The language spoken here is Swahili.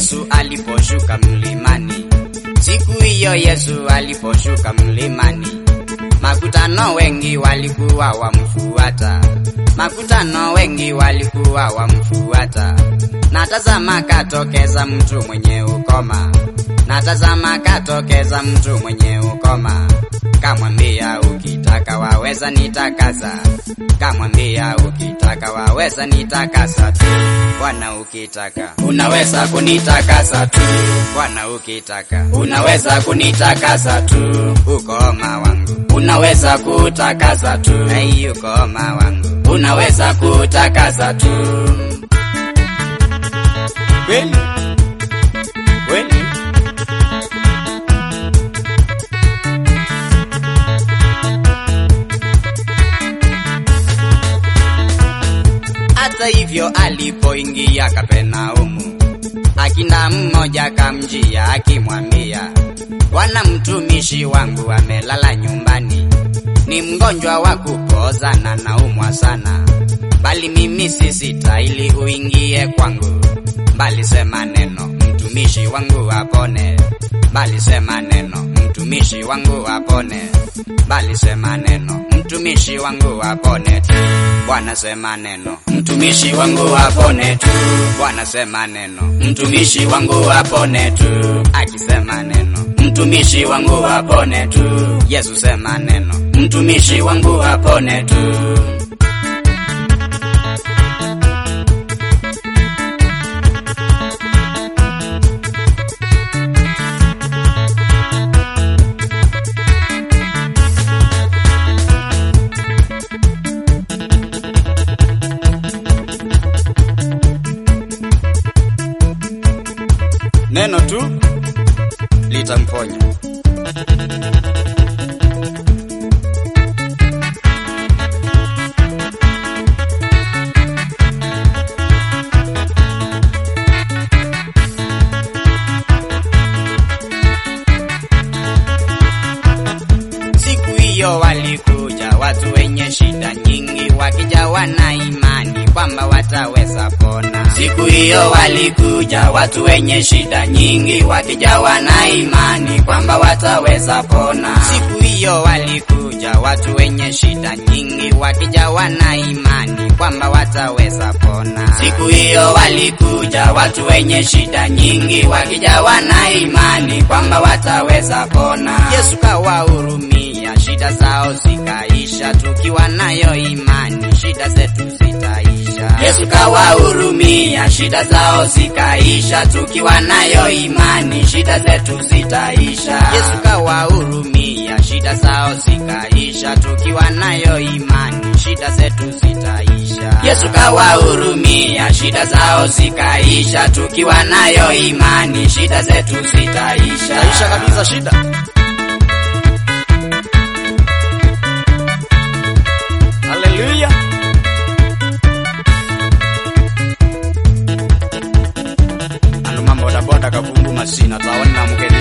Yesu aliposhuka mlimani, siku hiyo Yesu aliposhuka mlimani, makutano wengi walikuwa wamfuata, makutano wengi walikuwa wamfuata. Na tazama katokeza mtu mwenye ukoma, na tazama katokeza mtu mwenye ukoma, kamwambia ukitaka waweza nitakasa, kamwambia ukitaka waweza nitakasa tu, Bwana ukitaka unaweza kunitakasa tu, Bwana ukitaka unaweza kunitakasa tu, ukoma wangu unaweza kutakasa tu, hey, ukoma wangu unaweza kutakasa tu. Kweli kweli Hata hivyo alipoingia Kapernaumu, akinda mmoja kamjia akimwambia, Bwana, mtumishi wangu amelala nyumbani, ni mgonjwa wa kupoza na naumwa sana, bali mimi sistahili uingie kwangu, bali sema neno, mtumishi wangu apone, bali sema neno, mtumishi wangu apone, bali sema neno, mtumishi wangu apone tu. Bwana sema neno, mtumishi wangu apone tu. Bwana sema neno, mtumishi wangu apone tu. Akisema neno, mtumishi wangu apone tu. Yesu sema neno, mtumishi wangu apone tu. Neno tu litamponya. Siku hiyo walikuja watu wenye shida nyingi, wakijawa na imani kwamba wataweza pona. Siku hiyo walikuja watu wenye shida nyingi, wakijawa na imani kwamba wataweza pona. Siku hiyo walikuja watu wenye shida nyingi, wakijawa na imani kwamba wataweza pona. Siku hiyo walikuja watu wenye shida nyingi, wakijawa na imani kwamba wataweza pona. Yesu kawahurumia, shida zao zikaisha, tukiwa nayo imani, shida zetu zitaisha. Yesu kawahurumia, shida zao zikaisha, tukiwa nayo imani, shida zetu zitaisha. Yesu kawahurumia, shida zao zikaisha, tukiwa nayo imani, shida zetu zitaisha. Yesu kawahurumia, shida zao zikaisha, tukiwa nayo imani, shida zetu zitaisha. Taisha kabisa shida. Haleluya. Ando mambo bodaboda kavundu masina taona mgeni